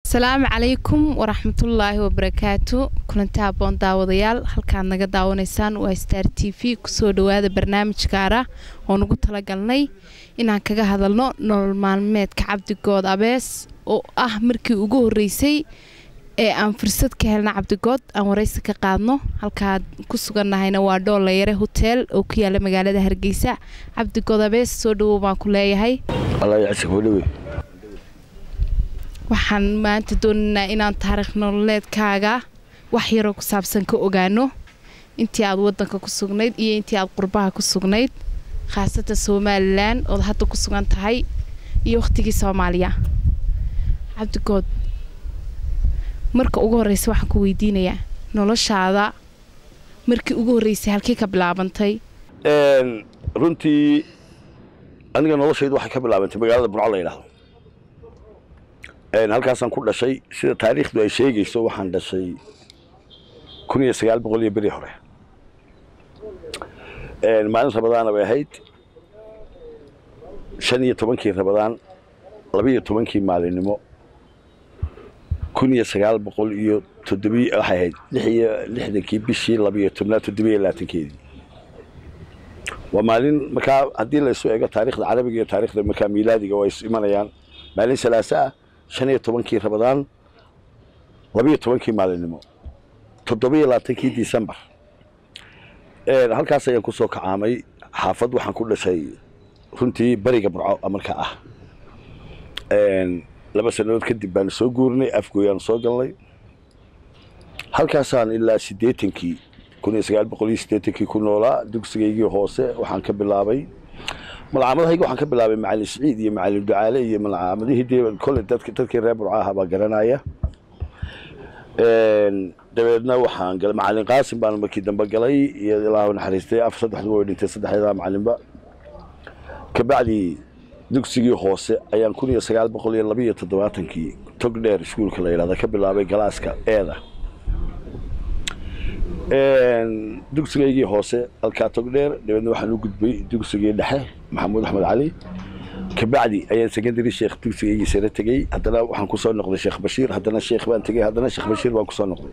asalaamu calaykum waraxmatullaahi wabarakaatu kulanti haboon daawadayaal halkaad naga daawanaysaan waa star t v kusoo dhawaada barnaamij gaara oo nagu talagalnay inaan kaga hadalno nolol maalmeedka cabdigood abees oo ah markii ugu horeysay ee aan fursad ka helna cabdigood aan waraysi ka qaadno halkaad ku sugannahayna waa dhoolayare hoteel oo ku yaala magaalada hargeysa cabdigood abees soo dhawow baan ku leeyahay waxaan maanta doonaynaa inaan taariikh nololeedkaaga wax yaroo ku saabsan ka ogaano intii aad wadanka ku sugnayd iyo intii aad qurbaha ku sugnayd khaasatan somalilan ood hadda ku sugan tahay iyo wakhtigii soomaaliya cabdigood marka ugu horreysa waxaan ku weydiinayaa noloshaada markii ugu horreysay halkii ka bilaabantay runtii aniga noloshaydu waxay ka bilaabantay magaalada burco la yidhaahdo halkaasaan ku dhashay sida taariikhdu ay sheegayso waxaan dhashay kun iyo sagaal boqol iyo beri hore maalin rabadaana bay ahayd shan iyo tobankii rabadaan labaiyo tobankii maalinimo kun iyo sagaal boqol iyo toddobi waxay ahayd lix iyo lixdankii bishii labaiyo tobnaad toddobiyo labaatankeedii waa maalin markaa haddii la isu eego taarikhda carabiga iyo taarikhda markaa miilaadiga waa is imanayaan maalin salaasa ah shan iyo tobankii rabadaan labaiyo tobankii maalinimo toddobiyo labaatankii decembar halkaas ayaan ku soo kacaamay xaafad waxaan ku dhashay runtii beriga burco marka ah laba sannadood kadib baanu soo guurnay afgooyaan soo galnay halkaasaan ilaa siddeetankii kun iyo sagaal boqol iyo siddeetankii ku noolaa dugsigaygii hoose waxaan ka bilaabay malcaamadahayga waxaan ka bilaabay macalin siciid iyo macalin ducaale iyo malcaamadihii dee kolley dadki dadkii reer burco aha baa garanaya dabeedna waxaan galay macalin qaasim baan markii dambe galay iyo ilaahu naxariistay af saddexdu way dhintay saddexdeedaa macalinba kabacdi dugsigii hoose ayaan kun iyo sagaal boqol iyo labaiyo toddobaatankii tog dheer iskuulka la yidhahda ka bilaabay galaaska eeda dugsigaygii hoose halkaa tog dheer dabeedna waxaan u gudbay dugsigii dhexe maxamuud axmed cali kabacdi ayaan secondary sheekh dugsigaygii sare tegey haddana waxaan kusoo noqday sheekh bashiir haddana sheekh baan tegey haddana sheekh bashiir baan kusoo noqday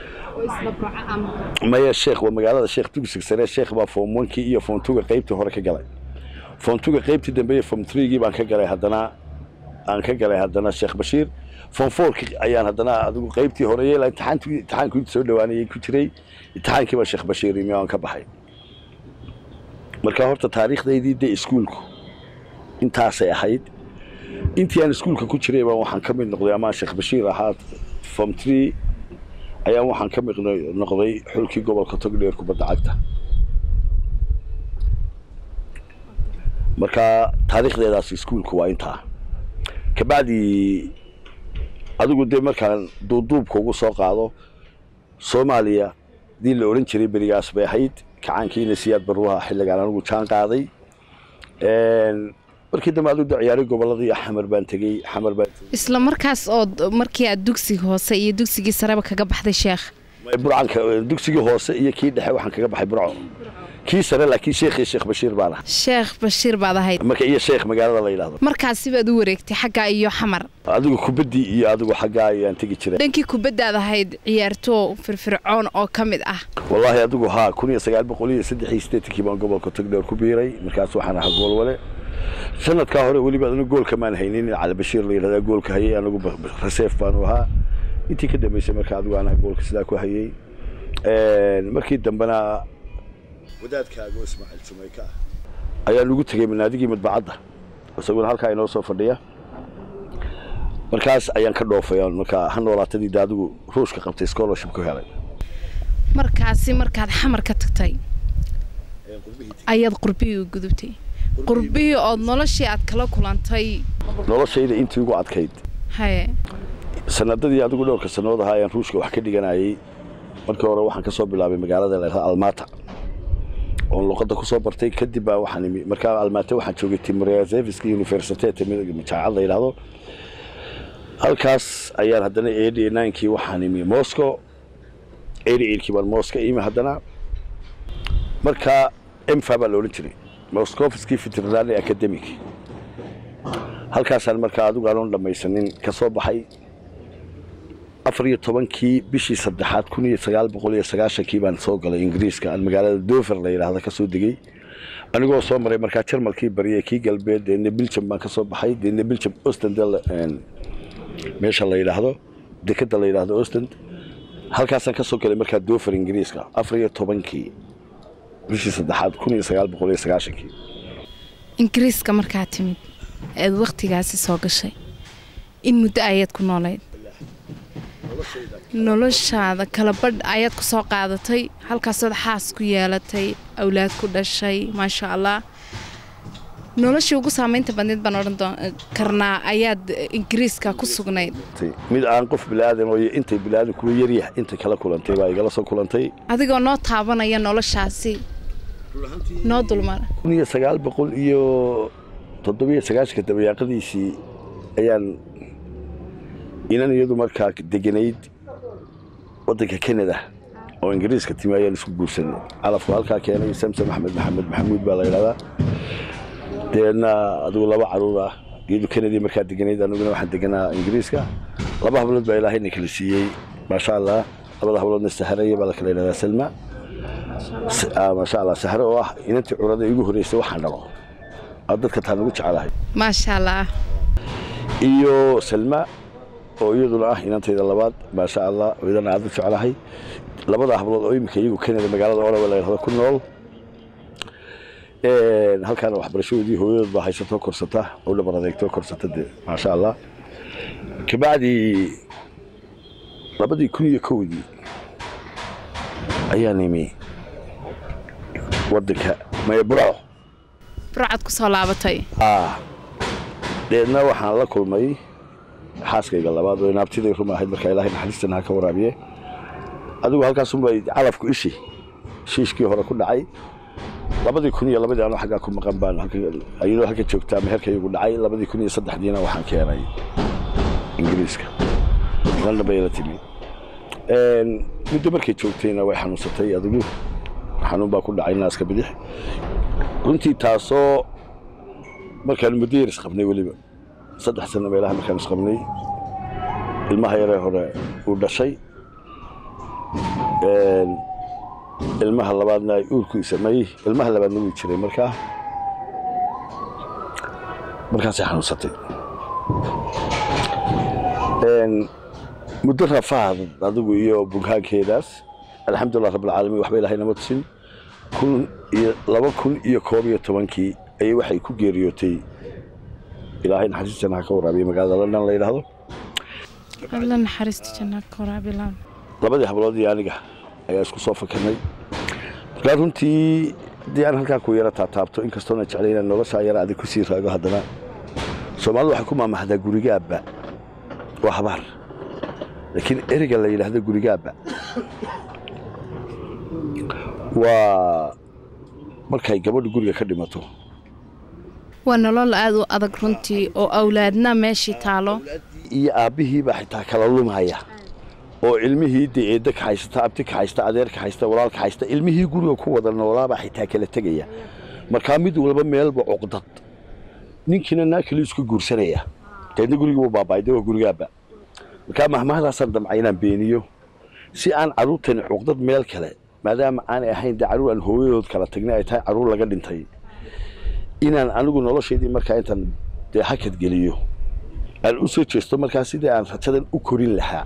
maya sheekh waa magaalada sheekh dugsiga sare sheekh baa form onkii iyo form tuga qaybtii hore ka galay form tuga qaybtii dambe iyo form threegii baan ka galay haddana aan ka galay haddana sheekh bashiir form fourki ayaan haddana adigu qaybtii hore yeela imtixaantii imtixaankii soo dhawaanayay ku jiray imtixaankii baa sheekh bashiir imi aan ka baxay marka horta taariikhdaydii dee iskuulku intaasay ahayd intii aan iskuulka ku jiray baan waxaan ka mid noqday amaan sheekh bashiir ahaa form tree ayaan waxaan ka mid noqday xulkii gobolka togdheer kubadda cagta marka taariikhdeedaas iskuulku waa intaa kabacdi adigu dee markaan duuduubka ugu soo qaado soomaaliya dii la odhan jiray berigaas bay ahayd kacaankiina siyaad baruuha xilligaan anigu jaan qaaday markii dambe adigu ciyaaray gobolladii xamar baan tegey xamar baan isla markaas ood markii aad dugsiga hoose iyo dugsigii sareba kaga baxday sheekh burcanka dugsigii hoose iyo kii dhexe waxaan kaga baxay burco kii sare laakiin sheekh iyo sheekh bashiir baan ahay sheekh bashiir baad ahayd marka iyo sheekh magaalada la yidhahdo markaasi baad u wareegtay xaggaa iyo xamar adigu kubaddii iyo adigu xaggaa ayaan tegi jiray dhankii kubaddaad ahayd ciyaartoo firfircoon oo ka mid ah wallaahi adigu haa kun iyo sagaal boqol iyo saddex iyo siddeetankii baan gobolka togdheer ku biiray markaas waxaan ahaa goolwale sanadkaa hore weliba anigu goolka maan haynin cali bashiir la yidhahdaa goolka hayay anigu raseef baanu ahaa intii ka dambaysay marka adigu anaa goolka sidaa ku hayay markii dambena wadaadkaago ismaaciil sumayka ah ayaan ugu tegey manaadigii madbacadda isaguna halkaa inoo soo fadhiya markaas ayaan ka dhoofay markaa ha noolaatadii de adigu ruushka qabtay scholarship ku helay markaasi markaad xamar ka tagtay ayaad qurbihii u gudubtay qurbihii ood noloshii aad kala kulantay noloshayda intii ugu adkayd haye sanadadii adigu dhowrka sannadood ahaa ayaan ruushka wax ka dhiganayay markii hore waxaan ka soo bilaabay magaalada la almata oon luqadda ku soo bartay kadib baa waxaan imi markaa almate waxaan joogay timrezeviska universitet jaacad la yidhaahdo halkaas ayaan haddana eighty ninekii waxaan imi moscow eighty eightkii baan moscow imi haddana marka emfa baa la odhan jiray moscovski veterinary academic halkaasaan markaa adigu aanon dhammaysanin ka soo baxay afar iyo tobankii bishii saddexaad kun iyo sagaal boqol iyo sagaashankii baan soo galay ingiriiska aan magaalada dover la yidhaahda kasoo degey anigoo soo maray markaa jarmalkii bariye kii galbeed deedna biljam baan kasoo baxay deedna biljam ostend meesha la yidhaahdo dekeda la yidhaahdo ostend halkaasaan kasoo galay markaa dover ingiriiska afar iyo tobankii bishii saddexaad kun iyo sagaal boqol iyo sagaashankii ingiriiska markaa timid eed wakhtigaasi soo gashay in muddo ayaad ku noolayd noloshaada kala badh ayaad ku soo qaadatay halkaasood xaas ku yeelatay awlaad ku dhashay maasha allah noloshii ugu saamaynta badneed baan odhan karnaa ayaad ingiriiska ku sugnayd mid aan qof bilaadan oo intay bilaadan kuwa yaryah intay kala kulantay baa igala soo kulantay adigoo noo taabanaya noloshaasi noo dulmara kun iyo sagaal boqol iyo toddobiyo sagaashanka dabayaaqadiisii ayaan inan iyadu markaa deganayd waddanka canada oo ingiriiska timi ayaan isku guursanay calafku halkaa keenay samsam axmed maxamed maxamuud baa la yidhahdaa deedna adigu laba caruur ah iyadu canadii markaa deganayd aniguna waxaan deganaa ingiriiska laba hablood baa ilaahayna kala siiyey maasha allah labada habloodna saharaya baa la kala yidhahdaa salma maasha allah sahre oo ah inantii curada igu horreysay waxaan dhalo dadka taan ugu jecelahay maasha allah iyo salma oo iyaduna ah inantayda labaad maasha allah oo iyadana aad u jeclahay labada hablood oo iminka iyagu canada magaalada orawa la yidhahdo ku nool halkaana waxbarashadoodii hooyadood baa haysatoo korsata oo dhabar adeegtoo korsata de maasha allah kabacdii labadii kun iyo kowdii ayaan imi waddanka maya burco burcad ku soo laabatay deedna waxaan la kulmay xaaskayga labaad oo inaabtiday ruma ahayd markaa ilaahay naxariistan ha ka waraabiye adigu halkaasunbay calafku ishi shiishkii hore ku dhacay labadii kun iyo labadii anoo xaggaa ku maqan baan iyadoo halka joogtaa meherka igu dhacay labadii kun iyo saddexdiina waxaan keenay ingiriiska london bay la timi muddo markay joogtayna way xanuunsatay adigu xanuun baa ku dhacay naaska bidix runtii taasoo markaan muddo yar isqabnay weliba saddex sano meelaha markaan isqabnay ilmaha yaree hore uu dhashay ilmaha labaadna ay uurku samay ilmaha labaadna wuu jiray markaa markaasay xanuunsatay muddo rafaad adigu iyo bughaankeedaas alxamdulilah rabbilcaalamiin waxba ilaahay nama tusin kun iyo laba kun iyo koob iyo tobankii ayay waxay ku geeriyootay ilaahay naxariista ha ka waraabiya magaalada london la yidhaahdo alla naxariista jannaad ka waraabilaan labadii hablood iyo aniga ayaa isku soo fakarnay markaa runtii haddii aan halkaa ku yara taataabto inkastoona jeclay inaan noloshaa yara adig ku sii raago haddana soomaalidu waxay ku maamahdaa gurigaabba waa habaar laakiin ereyga la yidhaahdo gurigaabba waa markay gabadhu guriga ka dhimato waa nolol aada u adag runtii oo awlaadna meeshii taalo iyo aabbihiibaa xitaa kala lumaya oo ilmihii dee eedda ka haysata abti ka haysta adeer ka haysta walaal ka haysta ilmihii guriga ku wada noolaabaa xitaa kala tegaya markaa mid walba meelba cuqdad ninkiina naa kale isku guursanaya deedna gurigii wuu baaba'ay dee waa gurigaaba markaa mahmahdaasaan damcay inaan beeniyo si aan carruurtani cuqdad meel kale maadaama aanay ahayn dee carruur aan hooyadood kala tagnay ay tahay carruur laga dhintay inaan anigu noloshaydii markaa intaan dee hakad geliyo aan u soo jeesto markaa sidii aan rajadan u korin lahaa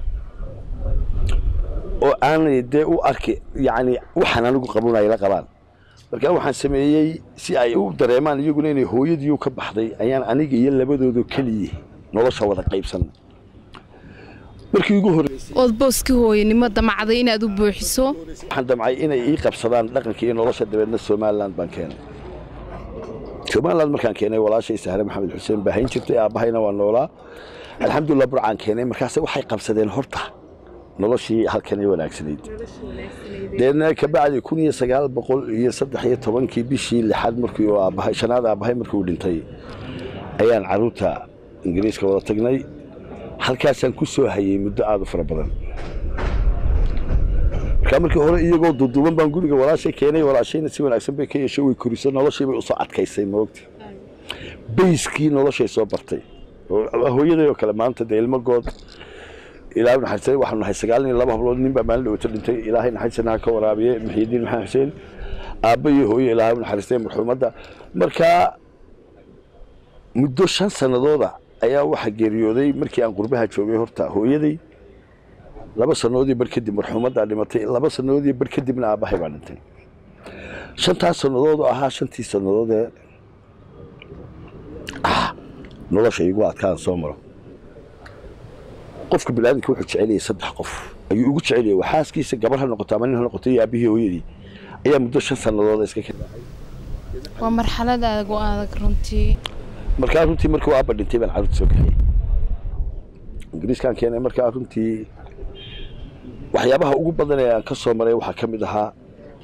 oo aanay dee u arki yacni waxaan anigu qabun ay la qabaan markaa waxaan sameeyey si ay u dareemaan iyaguna inay hooyadiiu ka baxday ayaan aniga iyo labadoodo keliya nolosha wada qaybsan markii ugu horreysay ood booskii hooyanimo damacday inaad u buuxiso waxaan damcay inay ii qabsadaan dhaqanka iyo nolosha dabeedna somaliland baan keenay somaliland markaan keenay walaashay sahre maxamed xuseen baa hayn jirtay aabbahayna waa noolaa alxamdulilah burcaan keenay markaase waxay qabsadeen horta noloshii halkanay wanaagsanayd deedna kabacdi kun iyo sagaal boqol iyo saddex iyo tobankii bishii lixaad markii uu aabbahay shanaad aabbahay markii uu dhintay ayaan carruurta ingiriiska wada tagnay halkaasaan ku soo hayay muddo aada u fara badan markaa markii hore iyagoo duuduuban baan guriga walaashay keenay walaashayna si wanaagsan bay ka yeesho way koriso noloshii bay usoo adkaysay moogta bayskii noloshay soo bartay hooyaday oo kale maanta dee ilmo good ilaahay naxariistay waxaanu nahay sagaal iyo laba hablood nin baa maalin dhawata dhintay ilaahay naxariistana ha ka waraabiye muxiidiin maxamed xuseen aabba iyo hooye ilaahay u naxariistay marxuumadda marka muddo shan sanadooda ayaa waxaa geeriyooday markii aan qurbaha joogay horta hooyaday laba sannadoodii bar kadib marxuumaddaa dhimatay laba sannadoodii bar kadibna aabbahay baa dhintay shantaas sannadood oo ahaa shantii sannadood ee ah nolosha igu adkaan soo maro qofka biniaadamka wuxuu jeceliyay saddex qof ayuu ugu jeceliyay waa xaaskiisa gabar ha noqoto ama nin ha noqoto iyo aabihii hooyadii ayaa muddo shan sannadooda iska ka waa marxalad adag oo adag runtii markaa runtii markuu aabba dhintay baan carruurta soo kaxiyey ingiriiskaan keenay markaa runtii waxyaabaha ugu badan ee aan ka soo maray waxaa ka mid ahaa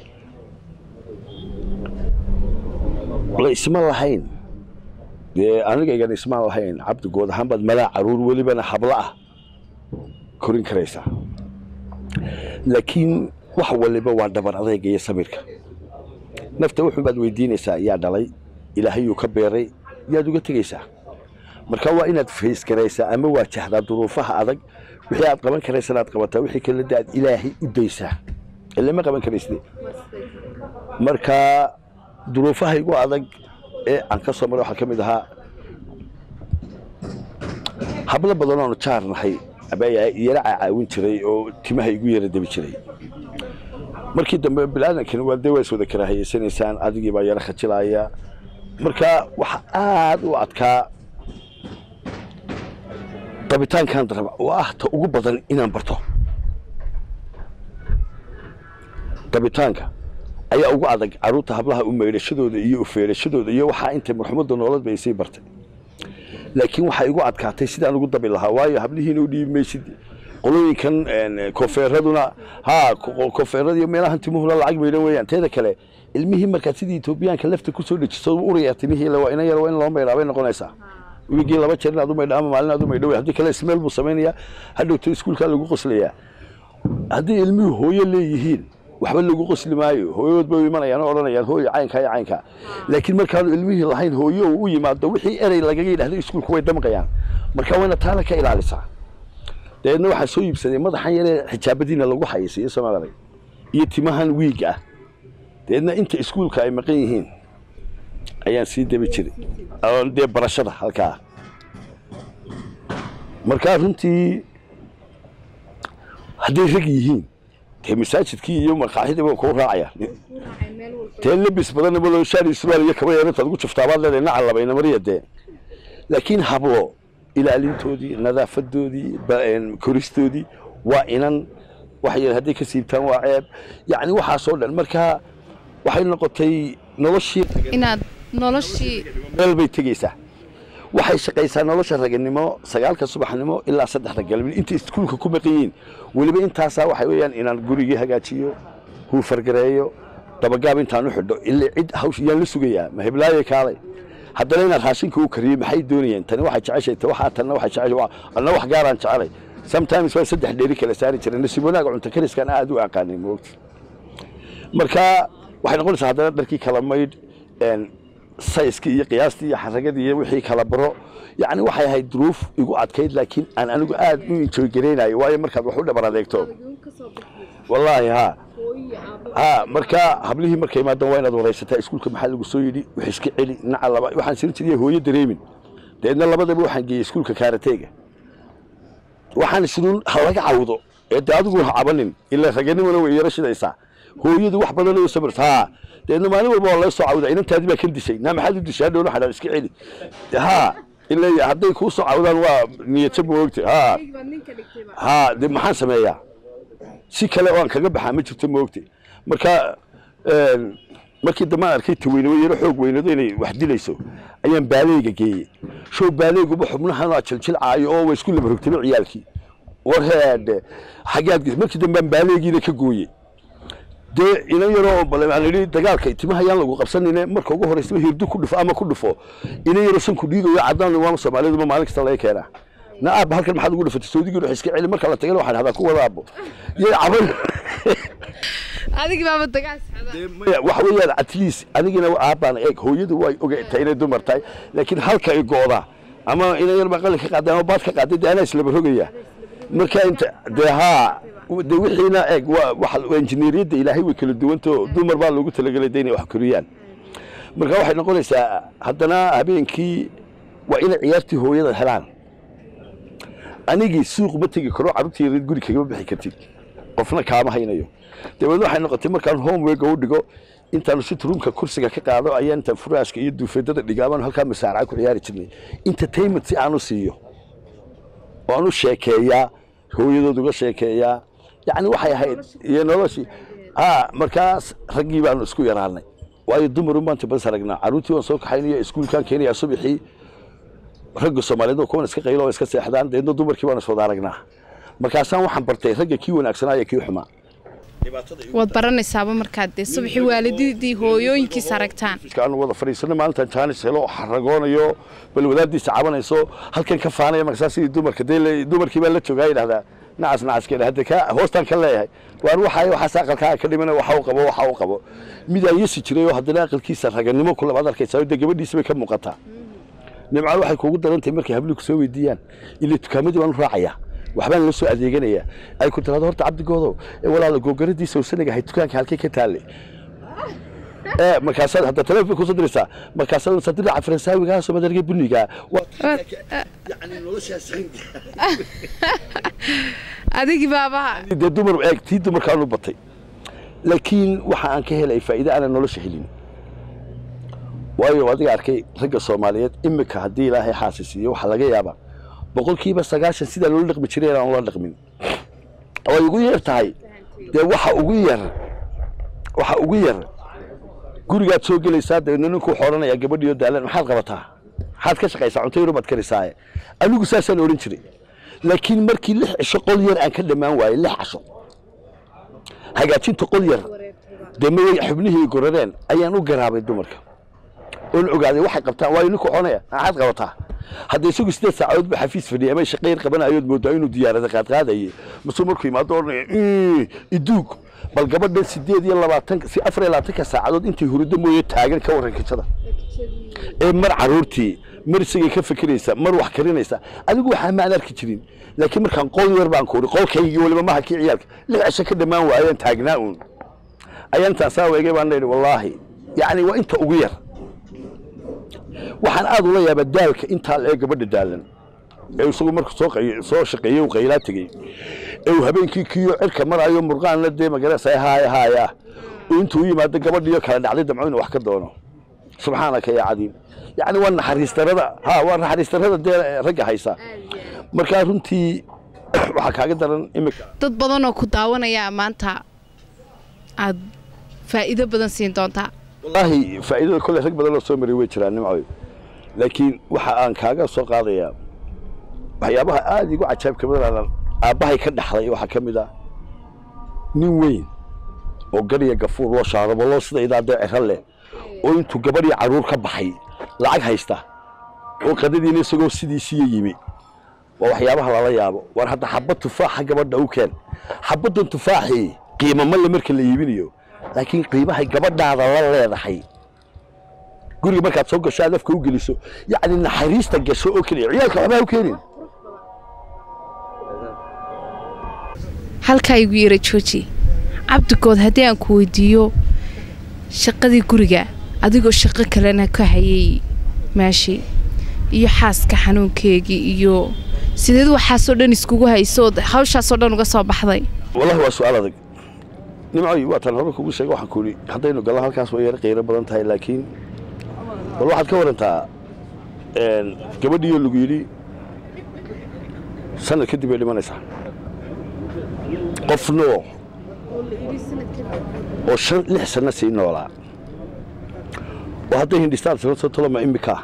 la isma lahayn dee anigaygan ismaan lahayn cabdi good ahaan baad malaa caruur welibana hablo ah korin karaysaa laakiin wax waliba waa dhabar adayga iyo samirka nafta wuxun baad weydiinaysaa yaa dhalay ilaahayuu ka beeray yaad uga tegaysaa marka waa inaad faysgaraysaa ama waajahdaa duruufaha adag wixii aad qaban karaysana aad qabataa wixii kale da aad ilaahay u daysaa ilama qaban karaysde marka duruufaha igu adag ee aan ka soo maray waxaa ka mid ahaa hablo badan oonu jaar nahay yara cacaawin jiray oo timaha igu yara debi jiray markii dambe bilaadankan waa dee waa is wada karaahiyeysanaysaan adigii baa yara khajilaaya marka waxa aad u adkaa dabitaankan daraba oo ah ta ugu badan inaan barto dabitaanka ayaa ugu adag carruurta hablaha u maydhashadooda iyo ufeerashadooda iyo waxaa intay marxumadda noolad bay sii bartay laakiin waxaa igu adkaatay sidaan ugu dabi lahaa waayo hablihiina u dhiibi maysid qolooyinkan kofeeraduna ha kofeeradiiyo meelahan timuhuna lacag maydhan weeyaan teeda kale ilmihii markaad sidii etoobiyaanka lafta kusoo dejiso uraya timihii waa ina yar waa in loo maydhaa bay noqonaysaa wigii laba jeer inaad u maydha ama maalin aad u maydha wey haddii kale ismeel buu samaynayaa hadhowto iskuulkaa lagu qoslayaa haddii ilmihii hooyo leeyihiin waxba lagu qosli maayo hooyadood bay u imanayaan oo odhanayaan hooyo caynkaa iyo caynkaa laakiin markaanu ilmihii lahayn hooyo uu u yimaado wixii erey lagaga yidhahdo iskuulku way damqayaan marka wayna taana ka ilaalisaa dabeedna waxaa soo iibsaday madaxan yaree xijaabadiina lagu xayeysiiyo soomaalida iyo timahan wiig ah dabeedna inta iskuulka ay maqan yihiin ayaan sii dabi jiray dee barashada halkaa markaa runtii hadday rag yihiin dee masaajidkii iyo maqaaxidii baa kuu raacaya dee lebis badanna malo shaari surwaal iyo kaba yarintaad ugu juftaabaad leedahay nacan labayna mariya dee laakiin hablo ilaalintoodii nadaafadoodii koristoodii waa inan waxay hadday ka siibtaan waa ceeb yacni waxaasoo dhan marka waxay noqotay noloshii inaad noloshii meel bay tegeysaa waxay shaqaysaa nolosha raganimo sagaalka subaxnimo ilaa saddexda galabnimo intay iskuulka ku maqan yihiin weliba intaasaa waxay weeyaan inaan gurigii hagaajiyo huufargareeyo dabagaab intaan u xidho ilaa cid hawsh yaan la sugayaa ma heblaaye kaalay haddana inaad raashinka u kariyo maxay doonayeen tani waxay jeceshay ta waxaa tanna waxay jeceshay anna wax gaaraan jecelay sometimes waa saddex dheeri kala saari jiray nasiib wanaaga cunto kariskan aad u aqaanay moogta marka waxay noqonaysaa haddana dharkii kala maydh sayskii iyo qiyaastii iyo xaragadii iyo wixii kala baro yacni waxay ahayd duruuf igu adkayd laakiin aan anigu aad u enjoy garaynayo waayo markaad wax u dhabar adeegto wallaahi ha ha marka hablihii markay imaadaan waa inaad waraysataa iskuulka maxaa lagu soo yidhi wax iska celi naca laba waxaan sirin jiray hooyo dareemin deedna labadaba waxaan geeyey iskuulka kaarateega waxaan isnuun ha laga cawdo ee de adigu ha cabanin ilaa raganimona way yaro shidaysaa hooyadu wax badan oo sabir ha deedna maalin walba waa laga soo cawda inantaadi baa kan dishay naa maxaad u dishay hadhow waxaa iska celi ha ilaa hadday kuu soo cawdaan waa niyadjab moogta ha ha de maxaan sameeyaa si kale oo aan kaga baxaa ma jirto moogta marka markii dambe aan arkay taweyne yaro xoog weynado inay wax dilayso ayaan baaleyga geeyey show baaleyguba xubnahan aa jiljilcaayo oo waa isku laba rogtaba ciyaalkii war heedhe xaggaad markii dambe aan baaleygiina ka gooyey dee inan yaroo aan idhi dagaalka timaha yaan lagu qabsanine marka ugu horeysaba hirdu ku dhufo ama ku dhufo inan yaroo sanku dhiigayo caddaan waama soomaaliduba maalin kasta laga keenaa na aabba halkan maxaad ugu dhufatay soodigii wax iska celi marka la tagana waxaan hadaa ku wada aabbo yay caban adigi baaba dagaal maya waxa weeyaan at least adigina aabbaan eeg hooyadu way ogtahay inay dumar tahay laakiin halka ay go'daa ama inan yar baa qalin ka qaaday ama baad ka qaaday dee anaa islaba rogaya marka inta dee haa de wixiina eeg waa waxa injineeriyadda ilaahay way kala duwanto dumar baa loogu talagelay de inay wax koriyaan marka waxay noqonaysaa haddana habeenkii waa inay ciyaartii hooyada helaan anigii suuq ma tegi karo carruurtii guri kagama bixi kartid qofna kaama haynayo dabeedna waxay noqotay markaan homework u dhigo intaan sitruumka kursiga ka qaado ayaan intaan furaashka iyo duufeedada dhigaabaan halkaa masaaraca ku ciyaari jirnay entertainment si aan u siiyo oo aan u sheekeeyaa hooyadood uga sheekeeyaa yacni waxay ahayd iyo noloshii ha markaas raggii baanu isku yaraanay waayo dumarun baan tibas aragnaa carruurtii waan soo kaxaynaya iskuulkaan keenayaa subaxii ragga soomaaliyeed oo kuwan iska qaylo oo iska seexdaan deedna dumarkii baan iswada aragnaa markaasaan waxaan bartay ragga kii wanaagsanaa iyo kii xumaa waad baranaysaaba markaad dee subaxii waalididii hooyooyinkiis aragtaan aanu wada fadhiisano maalintan jaanis helo xaragoonayo bal wadaadiisa cabanayso halkan ka faanaya markasaa sidii dumarka dee dumarkii baa la joogaa yidhahdaa nacas nacaskeen hadda ka hoostaan ka leeyahay waan waxay waxaas aqalkaa ka dhimana waxa uu qabo waxa uu qabo midaa yesi jiray oo haddana aqalkiisa raganimo ku labaad arkaysaa dee gabadhiisa bay ka muuqataa nimcaan waxay kuugu daran tahay markay hablihi ku soo weydiiyaan ilaa dukaamadii baan u raacayaa waxbaan la soo adeeganayaa ay ku tirahdo horta cabdigoodo walaala googaradiisa usanaga ahay dukaanka halkay ka taallay ee markaasaad hadda telefoon kusoo diraysaa markaasaad sa diraca faransaawigaaso madarga buniga yani noloshaas adigii baabaha dee dumar eeg tii dumarkaan u batay laakiin waxa aan ka helay faa'iide aanan nolosha helin waayo adiga arkay ragga soomaaliyeed imika haddii ilaahay xaasisiiyo waxaa laga yaabaa boqolkiiba sagaashan sidaa loola dhaqmi jiray inaan ula dhaqmin oo ay ugu yar tahay dee waxa ugu yar waxa ugu yar gurigaad soo gelaysaa dabeedna ninkuu xoodhanayaa gabadhiyo daalan maxaad qabataa maxaad ka shaqaysaa cunto yarubaad karisaaye anigu saasaan odhan jiray laakiin markii lix cisho qol yar aan ka dhammaan waayey lix casho hagaajinta qol yar dee mayay xubnihii gorareen ayaan u garaabay dumarka oon ogaaday waxay qabtaan waayo ninku xonaya maxaad qabataa hadda isagu sideed saacadood ba xafiis fadhiyay ama shaqayr qabanayood moodaa inuu diyaarada qaadqaadayay masuu markuu imaado odhanaya iduug bal gabadhan sideed iyo labaatan si afar iyo labaatanka saacadood intay hurdo mooye taagan ka warran kajada ee mar caruurtii mar isagay ka fikiraysa mar wax karinaysa adigu waxaa maan arki jirin laakiin markaan qol yar baan kuuri qolkaygii weliba maha kii ciyaalka lix cisho ka dhammaan waayaan taagnaa uun ayaan taasaa weegay baan leehi wallaahi yacni waa inta ugu yar waxaan aad ula yaabaa daalka intaa lee gabadha daalan ee isagu markuu soo soo shaqeeyey uu qaylaa tegey ee uu habeenkii kiyo cirka maraayo murqaanna dee magarasa haaya haaya oo intuu u yimaado gabadhiyo kala dhacday damco inuu wax ka doono subxaanaka yaa cadiim yacni waa naxariis darada ha waa naxariis darada dee ragga haysa markaa runtii waxaa kaaga daran imika dad badan oo ku daawanaya maanta aad faa'iido badan siin doontaa wallaahi faa'iidada kolley rag badan oo soo maray way jiraan nimcoy laakiin waxa aan kaaga soo qaadayaa waxyaabaha aada igu cajaabka badan aabbahay ka dhaxlay waxaa ka mid ah nin weyn oo gariya gafuur loo shaarabo loo sida idaadee cero leh oo intuu gabadhii carruur ka baxay lacag haysta oo qadadiina isagoo sidiisiiya yimi waa waxyaabaha lala yaabo war hadda xabad tufaaxa gabadha u keen xabaddan tufaaxii qiimo male marka la iibinayo laakiin qiimahay gabadhaada la leedahay guriga markaad soo gasho aad afka u geliso yacni naxariista gasho oo keliya ciyaalka waxbaa u keenin halkaa igu yara jooji cabdigood haddii aan ku weydiiyo shaqadii guriga adigoo shaqo kalena ka hayay meeshii iyo xaaska xanuunkeegii iyo sideed waxaasoo dhan iskugu haysood hawshaasoo dhan uga soo baxday wallahi waa su-aal adag nimcoy waataan hore kugu sheega waxaan ku idhi haddaynu gallo halkaas way yar qiiro badan tahay laakiin bal waxaad ka warantaa gabadhiioo lagu yidhi sanad kadib bay dhimanaysaa qof noo oo shan lix sanno sii noolaa oo hadday hindhistaan sanad soo toloma imika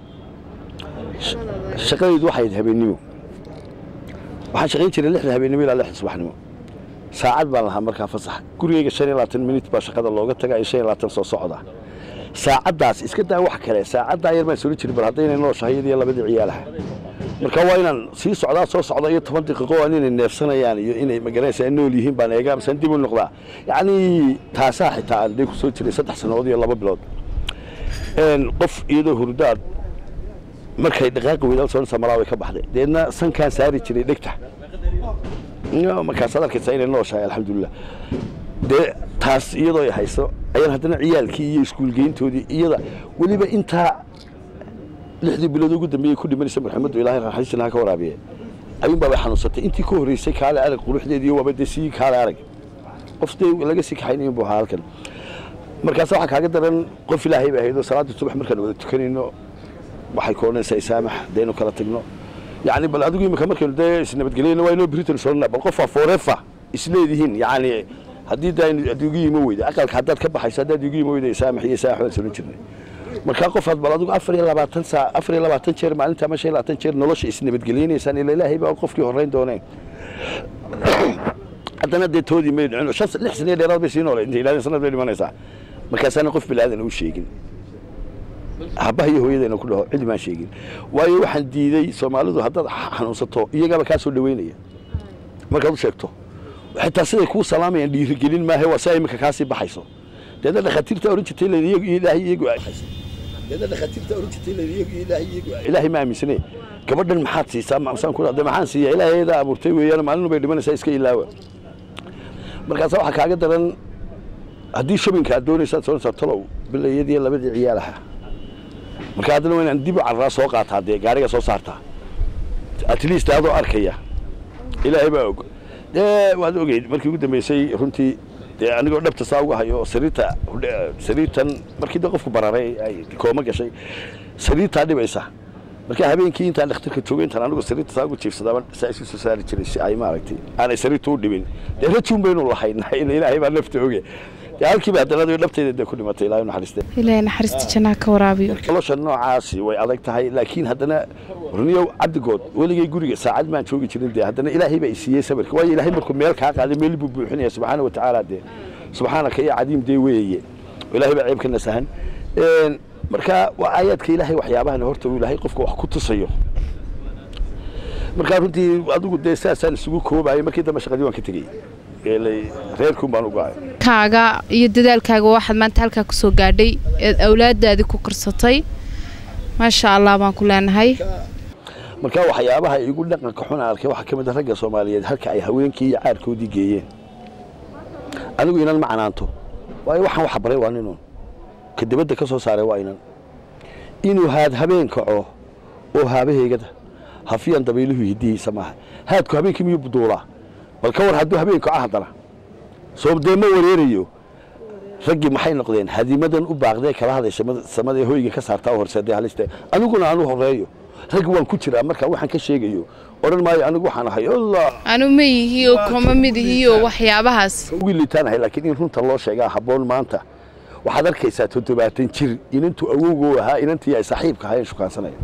shaqadaydu waxay ahayd habeennimo waxaan shaqayn jiray lixda habeennimo ilaa lixda subaxnimo saacad baan lahaa markaa fasax gurigayga shan iyo labaatan minit baa shaqada looga taga iyo shan iyo labaatan soo socda saacaddaas iska daa wax kale saacaddaa yar baan soli jirin bal haddaynay nooshahay iyadiyo labadii ciyaalaha marka waa inaan sii socdaa soo socda iyo toban daqiiqo aan inay neefsanayaan iyo inay magaranaysa nool yihiin baan eegaa masaan dib u noqdaa yacni taasaa xitaa aan dee ku soo jiray saddex sannadood iyo laba bilood qof iyadoo hurdaad markay dhaqaaqi weydaal soonaysa malaa way ka baxday deedna sankaan saari jiray dhegta markaasaad arkaysaa inay nooshahay alxamdulilah dee taas iyadoo ay hayso ayaan haddana ciyaalkii iyo iskuulgeyntoodii iyada weliba intaa lixdii bilood ugu dambeeyey ku dhimanaysa marxamaddu ilaahay raxaysina ha ka waraabiye ayuun baabay xanuunsatay intii ka horreysay kaale arag quruxdeedii waaba dee sii kaale arag qof dee laga sii kaxaynayo buu ahaa halkan markaasa waxaa kaaga daran qof ilaahay ba ahayd oo salaaddii subax markaan wada tukanayno waxay ka odhanaysaa isaamax daynu kala tagno yacni bal adigu imika markaynu dee isnabadgelyayna waa inoo britain soolna bal qofa forefa isleedihiin yacni haddii da aad igu yimo weyda aqalka haddaad ka baxayso haddaad igu yimo weyda isaamax iyo saax waan solan jirnay markaa qofaad bal adigu afar iyo labaatan saa afar iyo labaatan jeer maalinta ama shan iyo labaatan jeer nolosha isnabadgeliynaysaan ila ilaahay baa qofkii horrayn dooneen haddana dee toodii may dhicin shan lix saniyo dheeraad bay sii noolay intay ilaahay sanad bay dhimanaysaa markaasaana qof bilaadan u sheegin aabbaha iyo hooyadayna ku dhaho cidi maan sheegin waayo waxaan diiday soomaalidu haddaad xanuunsato iyagaaba kaa soo dhaweynaya markaad u sheegto xitaa siday kuu salaamayaan dhiirigelin maahe waa si iminka kaasii baxayso deedna dhakhaatiirta oran jirtay ilaahay iyagu deedna dhakhaatiirta oran jirtay ilaahay iyagu ilaahay ma aaminsane gabadhan maxaad siisaa masaan ku dhahday maxaan siiyaa ilaahay ayadaa abuurtay weeyaan maalin bay dhimanaysaa iska ilaawa markaasa waxaa kaaga daran haddii shabinka aad doonaysaad soonaysaa talow bilayadii labadii ciyaalaha marka haddana waa inaan dib u carraa soo qaataa dee gaariga soo saartaa at least adoo arkaya ilaahay baa og dee waad ogeyd markii ugu dambeysay runtii dee anigoo dhabta saa uga hayo sariirta sariirtan markii dee qofku bararay ay kooma gashay sariirtaa dhibaysa marka habeenkii intaan dhakhtarka joogay intaan anigu sariirta saa ugu jiifsadaaba saa isu soo saari jiray si ay maaragtay aanay sariirta u dhibin dee rajuun baynu lahaynaa ila ilaahay baa nafta oge dee halkiiba haddana adigo dhabtayda dee ku dhimatay ilaahay naxariiste ilaahay naxariista jannaha ka waraabiyo nolosha noocaasi way adag tahay laakiin haddana runiyow cabdigood weligay guriga saacad maan joogi jirin dee haddana ilaahay baa isiiyey sabirka waayo ilaahay markuu meel kaa qaaday meel buu buuxinaya subxaana watacaala dee subxaanaka iyo cadiim dee weeye ilaahay baa ceeb ka nasahan marka waa aayaadka ilaahay waxyaabahan horta uu ilaahay qofka wax ku tusayo markaa runtii adigu dee sidaasaan isugu koobayo markii dambe shaqadii waan ka tegey reerkuun baan uga ahay kaaga iyo dadaalkaaga waxaad maanta halkaa kusoo gaadhay eed awlaadaadii ku korsatay maasha allah baan ku leenahay marka waxyaabaha igu dhaqanka xun arkay waxaa ka mid a ragga soomaaliyeed halka ay haweenkii iyo caarkoodii geeyeen anigu inan ma canaanto waayo waxaan waxa baray waa ninuun ka dibadda ka soo saaray waa inan inuu haad habeen kaco oo haabaheygada hafiyaan dabayluhu hidihiisa maaha haadku habeenkii miyuu buduulaa bal ka war hadduu habeen kaco haddana soobdee ma wareerayo raggii maxay noqdeen hadimadan u baaqdee kala hadasha samadae hoyga ka saartaa horseedee haliste aniguna aanu horeeyo rag waan ku jiraa marka waxaan ka sheegayo odhan maayo anigu waxaan ahay allah anu ma yihiyo kuma mid ihiyo waxyaabahaas ugu liitaan ahay laakiin in runta loo sheegaa habboon maanta waxaad arkaysaa toddobaatan jir inantuu awowgoo ahaa inantii ay saaxiibka ahaayeen shukaansanaya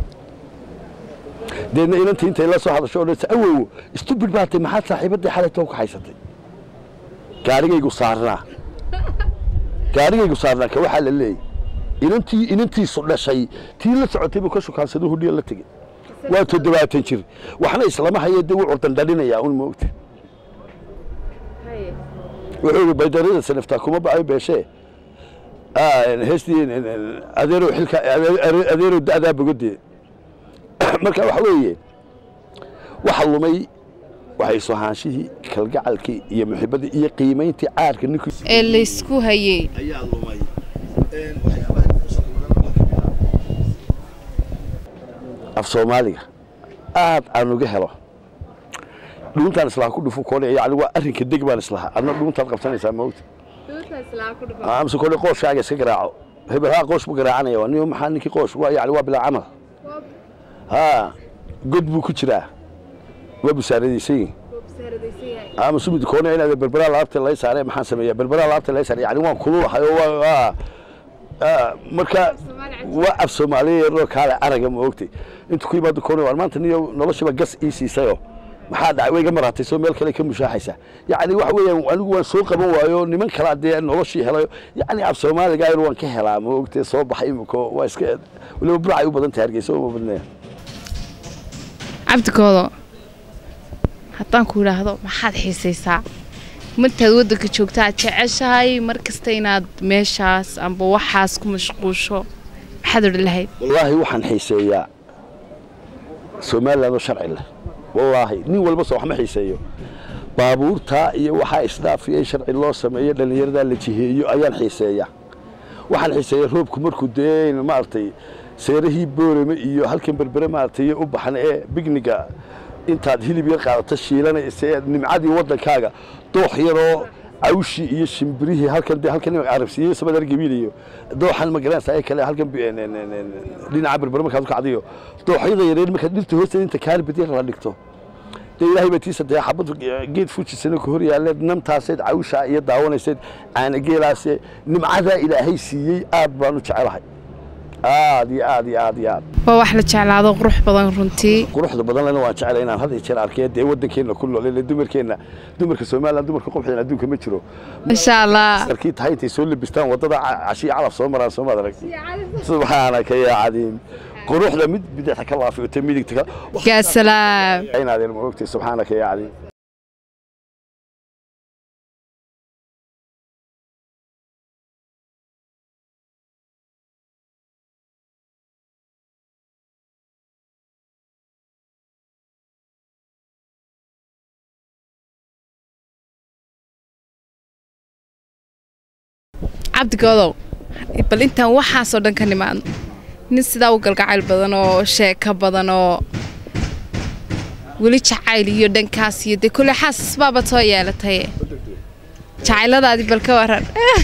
deedna inantii intay la soo hadasho odhanaysa awow stubid baatay maxaad saaxiibaddii xalaytoo ku haysatay gaarigaygu saarnaa gaarigaygu saarnaa ka waxaa la leeyay inantii inantiisu dhashay tii la socotay buu ka shukaansado hudhiya la tegey waa toddobaatan jir waxna islama haye dee wuu curdandhalinayaa un moogta wuxuu yidhi baydarada sanaftaa kuma ba'ay beeshee heestii adeerow xilka adeerow da'daa bogodee marka waxa weeye waxa lumay waxay sohaanshihii kalgacalkii iyo muxibbadii iyo qiimayntii caarka ninkii ee laysku hayey ayaa lumay af soomaaliga aad aan uga helo dhuuntaan islaha ku dhufu koone yani waa arrinka deg baan islahaa adna dhuuntaad qabsanaysaa maogta amse kole qooshkaaga iska garaaco hebel haa qoosh buu garaacanaya waa nin maxaa ninkii qoosh waa yani waa bilaa camal haa god buu ku jiraa waa busaaradaysan ama sumid koone inaad berberaa laabta lay saaree maxaan sameeyaa berberaa laabta lay saaree yani waan kululahay oo waa marka waa af soomaaliya yaroo kaale araga ma ogtay intu ku yimaado koone waan maanta niyo noloshiba gas ii siisayoo maxaa dhacay way ga maraatay soo meel kale ka mushaaxaysa yacni waxa weeyaan anigu waan soo qaban waayo niman kala dee noloshii helayo yacni af soomaaliga ayar waan ka helaa ma ogtay soo baxay imiko waa iska weliba buracay u badan tahay hargeysa uma badnaya cabdigoodo haddaan ku idhaahdo maxaad xiisaysaa martaad waddanka joogta aad jeceshahay mar kasta inaad meeshaas amba waxaas ku mashquusho maxaad odhan lahayd wallaahi waxaan xiiseeyaa somaliland oo sharci leh wallaahi nin walba soo wax ma xiiseeyo baabuurtaa iyo waxaa isdhaafiya in sharci loo sameeyo dhallinyaradaa la jiheeyo ayaan xiiseeya waxaan xiiseeya roobku markuu dee maaragtay seerahii boorame iyo halkan berbere maaragtay u baxan ee bigniga intaad hilib yar qaadato shiilanaysa ee nimcadii waddankaaga doox yaroo cawshii iyo shimbirihii halkan dee halkan imaka carabsiiyey sabadar gabiiliyo dooxan magaranaysa ay kale halkan dhinaca berbere markaad u kacdiyo dooxyada yareer markaad dhirta hoosteeda inta kaalibad yar la dhigto dee ilaahay baa tiisa dee xabad geed fujisana ku hor yaalleed namtaaseed cawshaa iyo daawanayseed caanageelaase nimcadaa ilaahay siiyey aad baan u jecelahay aad iyo aad iyo aad iyo aad waa wax la jeclaado qurux badan runtii quruxda badan lena waan jeclay inaan had iyo jeer arkay dee waddankeenna ku nool ile dumarkeenna dumarka somaliland dumarka qubxdan adduunka ma jiro insha allah sarkii tahay intay soo labistaan waddada cashiya calaf soo maraan soo maad arag subxaanaka yaa cadiim quruxda mid bidixda ka laafiota midigta ka yaa salaam inaadeen ma ogtay subxaanaka yaa cadiim cabdigoodow bal intaan waxaasoo dhan ka nimaadno nin sidaa u galgacayl badan oo sheeko badan oo weli jacayl iyo dhankaas iyo dee kule xaasas baaba soo yeelataye jacayladaadii bal ka waran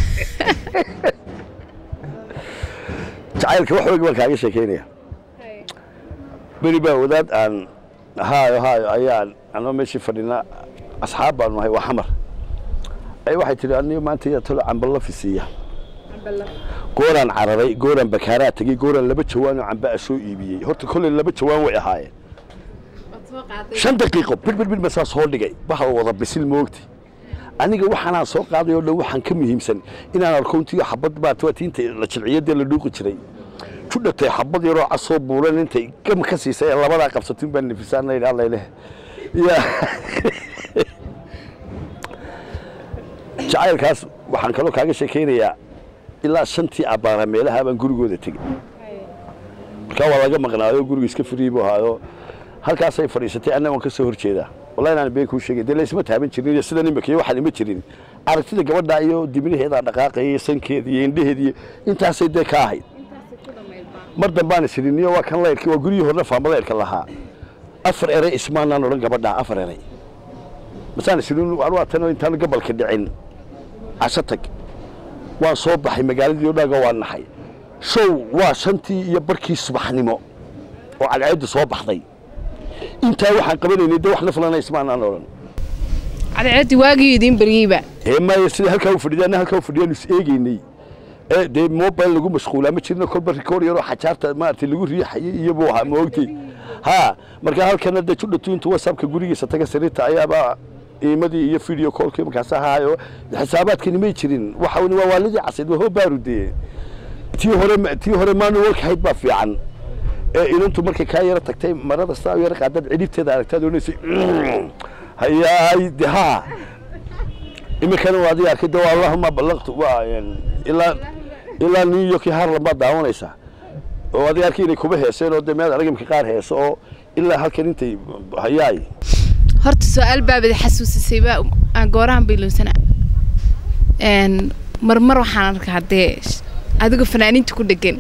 jacaylka wax weeg baan kaaga sheekaynaya beri baa wadaad aan haayo haayo ayaan anoo meeshii fadhina asxaab baanu nahay waa xamar ay waxay tidhi aniga maanta yaa talo camballa fisiiya gooraan cararay gooraan bakaaraa tegey gooraan laba jawaan oo camba a soo iibiyey horta kolley laba jawaan way ahaayeen shan daqiiqo birbir baa saa soo dhigay waxa wada bisil moogti aniga waxaanaan soo qaaday oo dhan waxaan ka muhiimsan inaan arko intii xabad baata tiinta la jilciyadee la dhuuqi jiray judhatay xabad yaroo casoo buulan intay gam ka siisay ee labadaa qabsatin baan nafisaan idhaa layleh ya jacaylkaas waxaan kaloo kaaga sheekaynayaa ilaa shantii abbaara meelaha baan gurigooda tegey markaa waa laga maqnaayo guriga iska firiy buu ahaayo halkaasay fadhiisatay anna waan ka soo hor jeedaa wallahi inaan been kuu sheegay dee laysma taaban jirin iyo sidan imika iyo waxaan ima jirin aragtida gabadha iyo dibnaheedaa dhaqaaqaya iyo sankeeda iyo indhaheeda iyo intaasay dee ka ahayd mar dambaan isiriniyo waa kan layrkii waa guryihii horna faamalayrka lahaa afar eray ismaanaan odhan gabadhaa afar eray masaan isirin waa tan intaan gabalka dhicin casho tag waan soo baxay magaaladii o dhaga waa naxay show waa shantii iyo barkii subaxnimo oo cadceeddu soo baxday intaa waxaan qabanaynay dee wax naflana ismaanaan odhan cadceeddii waagii idiin baryeyba ee maya sida halkaa u fadhiya anna halkaa u fadhiyaan is eegaynay ee dee mobile lagu mashquulaa ma jirno kolba rikoor yaroo xajaarta maaragtay lagu riixayay iyo buu ahaa ma ogtay ha markaa halkana dee judhatu intuu whatsappka gurigiisa taga sariirta ayaabaa iimadii iyo video callkii markaas ahaayo xisaabaadkani may jirin waxa waa waalidii casayd waa hoobaaru dee tii hore tii hore manualka hayd baa fiican ee inantu markay kaa yara tagtay marada saa u yara qaadaad cidhibteeda aragtaad odhanaysay hayaay de ha iminkana waa adiga arkay de waa allahuma ballaqtu waa ilaa ilaa new york iyo harlan baad daawanaysaa oo adiga arkay inay kuba heeseen oo de mead aragimka qaar heeso oo ilaa halkan intay hayaay horta su-aal baabada xasuusisay baa aan goorahan bayloonsana marmar waxaan arkaa dee adigoo fanaaniinta ku dhegan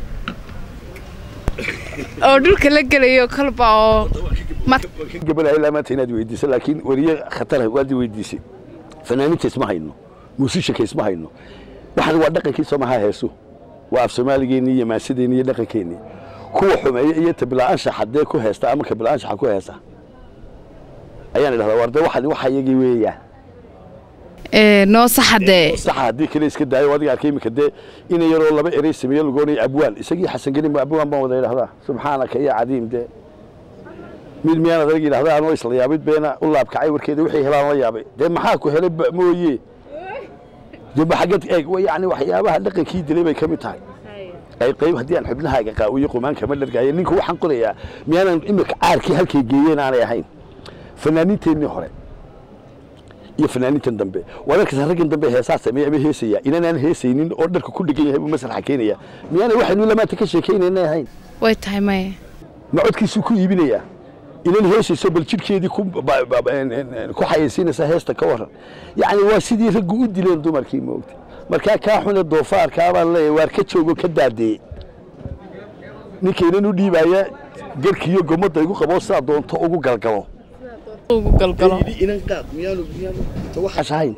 oo dhulka la gelayo kolba oo gabadha ilaa maanta inaad weydiiso laakiin weriye khatar waad weydiisay fanaaniinta isma hayno muusishanka isma hayno waxaan waa dhaqankii soomaha heesu waa af soomaaligeennii iyo maansideennii iyo dhaqankeennii kuwa xumeeya iyo tabila'aanshaxa dee ku heesta ama kabila'aanshaxa ku heesta ayaan idhahdaa war dee waxan waxa iyagii weeyaa noo saxa dee saxa haddii kale iska daayo adiga arkay iminka dee ina yaroo laba erey sameeye lagoonaya abwaan isagii xasan gelin abwaan baan wada idhahdaa subxaanaka ya cadiim dee mid miyaan adag yidhahdaa anoo isla yaabid beena u laabkacay warkeeda wixii helaan la yaabay dee maxaa ku helay mooye dee maxagad eeg yani waxyaabaha dhaqankii dilay bay ka mid tahay qayb qayb haddii aan xubnahaaga qaawiyo qumaanka ma dhargaayo ninka waxaan qorayaa miyaanan imika caarkii halkay geeyeen aanay ahayn fanaaniinteennii hore iyo fanaaniintan dambe waa markaas raggan dambe heesaa sameeya ama heesaya inanaan heesaynin oo dharka ku dhegan yahay buu masraxa keenaya miyaana waxaynu lamaanta ka sheekaynayna ahayn way tahay maya ma codkiisuu ku iibinayaa inan heesayso bal jidhkeedii ku ba- ba- ba- en- en- en- ku xayaysiinaysa heesta ka waran yacni waa sidii raggu u dileen dumarkii moogta markaa kaa xune doofaarkaa baan leeyahay waar ka joogo ka daadeeye ninkaynan u dhiibaya garkiiyo gomadda igu qabo sidaa doonto ugu galgalo ugu galgalo Yidhi inan qaad miyaanu miyaanu waxaas ahayn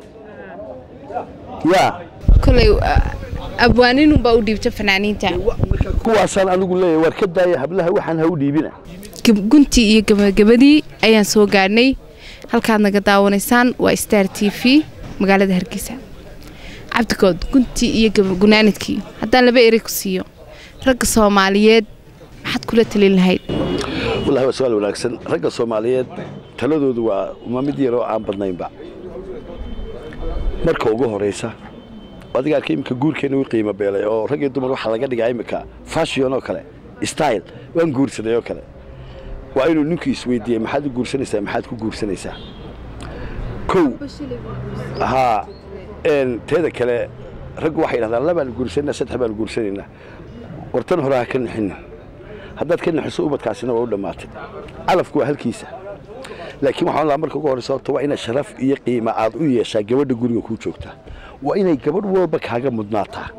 yaa koley abwaaninunbaa u dhiibta fanaaniinta kuwaasaan anigu leeyahay waar ka daaya hablaha waxaan ha u dhiibina Gab- guntii iyo gabagabadii ayaan soo gaadhnay halkaad naga daawanaysaan waa star t v magaalada hargeysa cabdigood guntii iyo gaba- gunaanadkii haddaan laba erey ku siiyo ragga soomaaliyeed maxaad kula talin lahayd wallahi waa su-aal wanaagsan ragga soomaaliyeed taladoodu waa uma mid yaroo aan badnaynba marka ugu horeysa adiga arka iminka guurkeena u qiimo beelay oo rag iyo dumar waxaa laga dhigaa iminka fashion oo kale style waan guursaday oo kale waa inuu ninku isweydiiyey maxaad u guursanaysaa maxaad ku guursanaysaa kow haa een teeda kale raggu waxay yidhahdaan labaan guursanaynaa saddex baan guursanaynaa wartan hore ha ka nixinin haddaad ka naxiso ubadkaasina waa u dhammaatay calafku waa halkiisa laakiin waxaan lahaa marka ugu horeysa horta waa inay sharaf iyo qiimo aad u yeeshaa gabadha guriga kuu joogta waa inay gabadh walba kaaga mudnaataa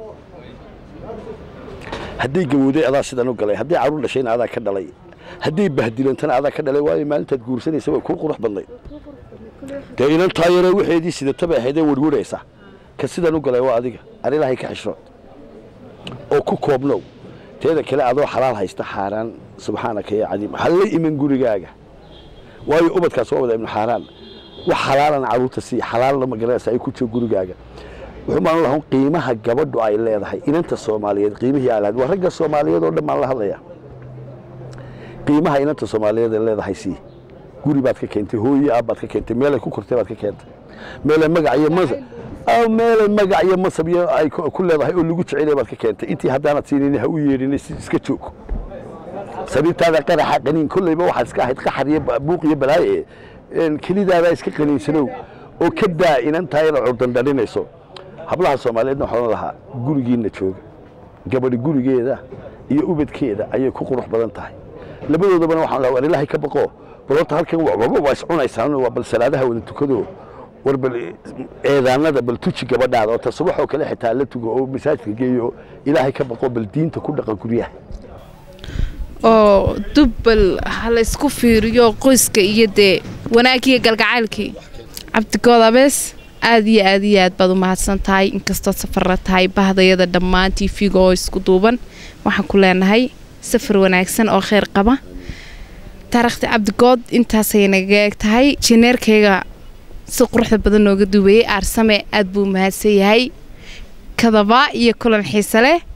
hadday gawowday adaa sidan u galay hadday carruur dhashayna adaa ka dhalay hadday bahdilantana adaa ka dhalay waayo maalintaad guursanaysa way kuu qurux badnayd dee inantaa yaree waxeedii sidataba ahaydee werweraysa ka sidan u galay waa adiga ar ilaahay ka xishrood oo ku koobnow teeda kale adoo xalaal haysta xaaraan subxaanaka yaa cadiim ha la iman gurigaaga waayo ubadkaas waa wada ibnu xaaraan wax xalaalan carruurta sii xalaalna ma garanaysa ay ku jiro gurigaaga wuxuu maan lahaa qiimaha gabadhu ay leedahay inanta soomaaliyeed qiimihii ay lahayd waa ragga soomaaliyeed oo dhan baan la hadlayaa qiimaha inanta soomaaliyeed ay leedahay sii guri baad ka keentay hooye aab baad ka keentay meelay ku kortay baad ka keentay meelay magac iyo masab aw meelay magac iyo masab iyo ay ku ku leedahay oo lagu jecelay baad ka keentay intii haddaanad siinin ha u yeedhin si iska joog sariirtaada qaraxa qaniin kollayba waxaad iska ahayd qaxar iyo ba- buuq iyo balaaye een kelidaada iska qaniinsanow oo ka daa inantaa inaad curdandharinayso hablaha soomaaliyeedna waxaan ohan lahaa gurigiinna jooga gabadhi gurigeeda iyo ubadkeeda ayay ku qurux badan tahay labadoodabana waxaan lahaa war ilaahay ka baqo bal horta halkan wa- waba waa iscunaysaan waa bal salaadaha wada tukado war bal eedaanada bal tuji gabadhaada oo ta subaxoo kale xitaa la tugo oo masaajidka geeyo ilaahay ka baqo bal diinta ku dhaqan guryaha oo dubbal ha la isku fiiriyo qoyska iyo dee wanaagiyo galgacaylkii cabdigood abees aad iyo aad iyo aad baad u mahadsan tahay inkastood safarra tahay bahdayada dhammaan tv-ga oo isku duuban waxaan ku leenahay safar wanaagsan oo kheyr qaba taariikhda cabdigood intaasay naga eeg tahay jineerkayga si quruxda badan nooga duubayay aarsame aad buu mahadsan yahay kadaba iyo kulan xiise leh